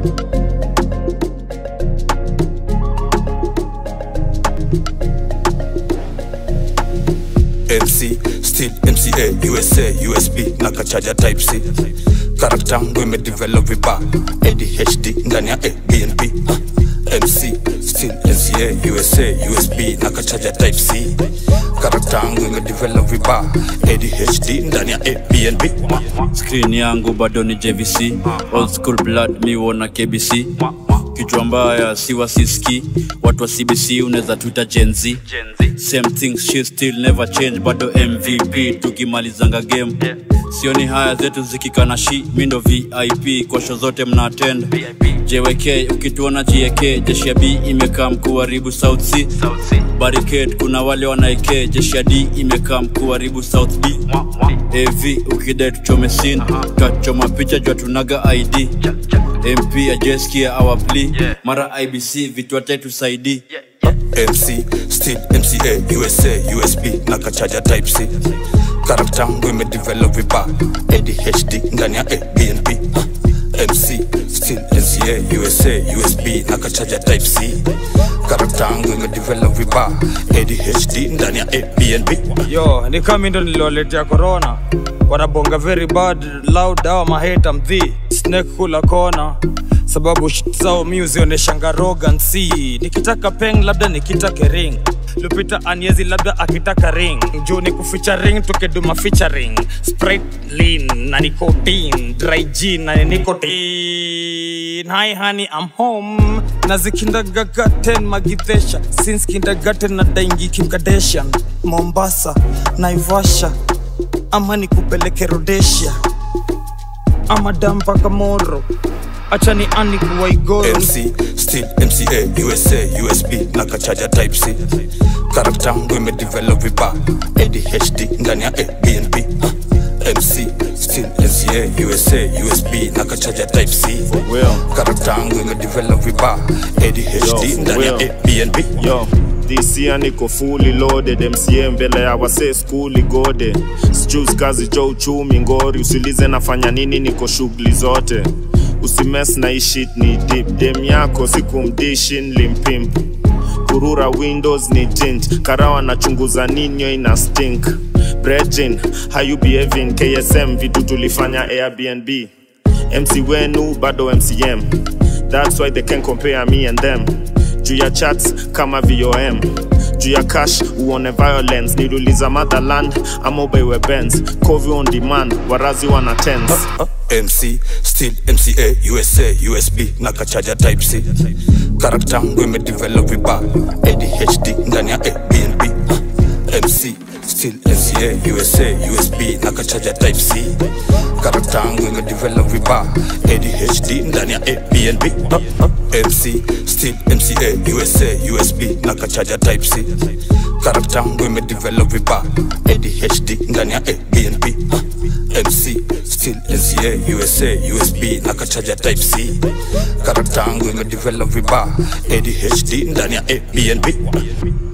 MC still MCA USA USB na kachaja type C karakta yangu imedevelop vibaya ADHD ndani ya ABNB uh, MC still MCA USA USB na kachaja type C karakta yangu imedevelop vibaya ADHD ndani ya ABNB uh, screen yangu bado ni jvc old school blood miwo na kbc kichwa mbaya siwa siski watu wa cbc unaweza tuita genz same thing she still never change bado mvp tukimalizanga game sioni haya zetu zikikana shi mindo vip kwa show zote mna attend jwk ukituona jek jeshi ya b imekaa mkuharibu south c barricade kuna wale wanaeke jeshi ya d imekaa mkuharibu south b av ukidai tuchome sin tutachoma picha jua tunaga id mp ajeskia our plea mara ibc vitu tusaidii MC still MCA USA USB na kachaja type C karakta yangu imedevelop vibaya ADHD ndani ya ABNB uh, MC still MCA USA USB na kachaja type C karakta yangu imedevelop vibaya ADHD ndani ya ABNB uh, yo ni kami ndo niliwaletea corona wanabonga very bad loud awa maheta mdhi snake kula kona sababu shit zao mi uzionyeshanga rogansi nikitaka peng labda nikitake ring lupita aniezi labda akitaka ring juu ni kuficha ring tukiduma featuring sprite lean na nicotine dry gin na nicotine hi honey i'm home na zikindagagaten magidhesha since kindergarten na daingi kimkadeshan mombasa naivasha ama nikupeleke rodesia ama dampaka moro acha ni ani kuwaigoro MC still MCA USA USB na kachaja type C karakta yangu imedevelop vibaya ADHD ndani ya ABNB uh, MC still MCA USA USB na kachaja type C karakta yangu imedevelop vibaya ADHD Yo, ndani ya well. ABNB yo this year niko fully loaded mca mbele ya wase skuli gode sijus kazi cho uchumi ngori usilize nafanya nini niko shughuli zote usimes na ishit ni dip dem yako sikumdishin limpimp kurura windows ni tint karawa nachunguza ninyo ina stink brejin hayu behaving ksm vitu tulifanya airbnb mc wenu bado mcm that's why they can compare me and them juu ya chats kama vom juu ya cash uone violence niluliza motherland ama ubeiwe bens covi on demand warazi wana tens MC still MCA USA USB na kachaja type C karakta yangu imedevelop vibaya ADHD ndani ya ABNB uh, MC still MCA USA USB na kachaja type C karakta yangu imedevelop vibaya ADHD ndani ya ABNB uh, uh, MC still MCA USA USB na kachaja type C karakta yangu imedevelop vibaya ADHD ndani ya ABNB uh, MC still NCA USA USB na kachaja type C karakta yangu imedevelop vibaya ADHD ndani ya ABNB